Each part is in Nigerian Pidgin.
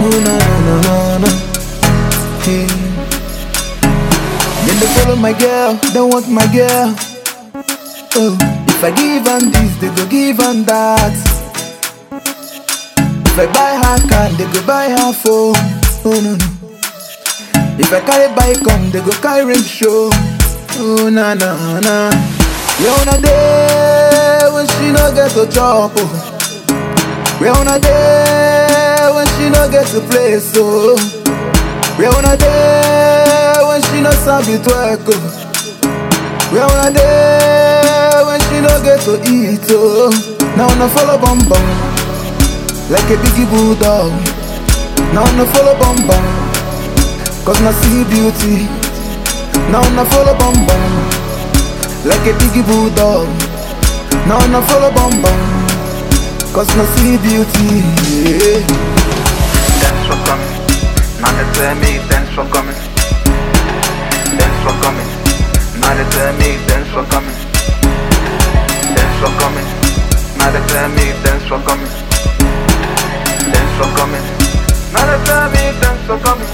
Oh no no no no no. Hey. Then they follow my girl, they want my girl. Oh, if I give them this, they go give them that. If I buy her car, they go buy her phone. Oh no no. If I carry bike come, they go carry ring show. Oh na na na. We on a day when she no get to chop. Oh. We on a day when she no get to play so. We on a day when she no sabi twerk. Oh. We on a day when she no get to eat. Oh. Now no follow bum bum like a biggie bulldog. Now no follow bum bum. Cause na see beauty Now na follow bum bum Like a biggie bulldog Now na follow bum bum Cause na see beauty yeah. Thanks for coming. Now they tell me thanks for coming. Thanks for coming. Now they tell me thanks for coming. Thanks for coming. Now they tell me thanks for coming. Thanks for coming. Now they tell me thanks for coming.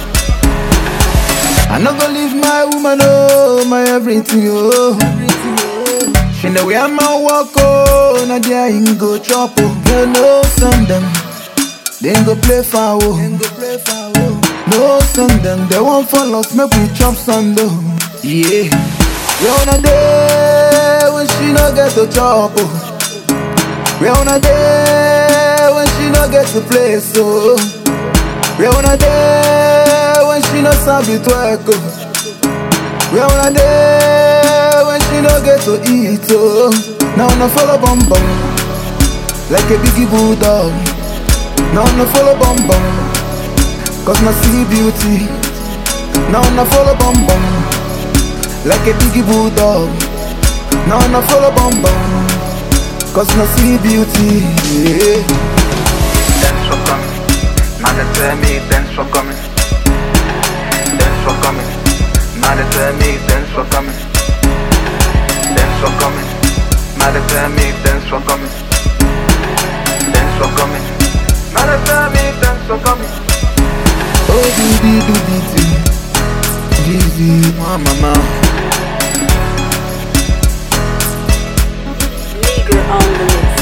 I no go leave my woman, oh, my everything, oh. She know where my walk, oh, na there him go chop, oh. Girl, no send them, then go play foul, oh. No send them, they won't fall us, make we chop sand, oh. Yeah. We on a day when she no get to chop, oh. We on a day when she no get to play, so. We on a day when she no sabi twerk oh. We on a day when she no get to eat oh. Now no follow bum bum like a biggie bulldog. Now no follow bum bum cause no see beauty. Now no follow bum bum like a biggie bulldog. Now no follow bum bum cause no see beauty. Yeah. Thanks for coming. Now they tell me thanks for coming. Thanks for coming. Now they tell me thanks for coming. Thanks for coming. Now they tell me thanks for coming. Thanks for coming. Now they tell me thanks for coming. Oh, do do do do Dizzy, mama. Nigger on the mix.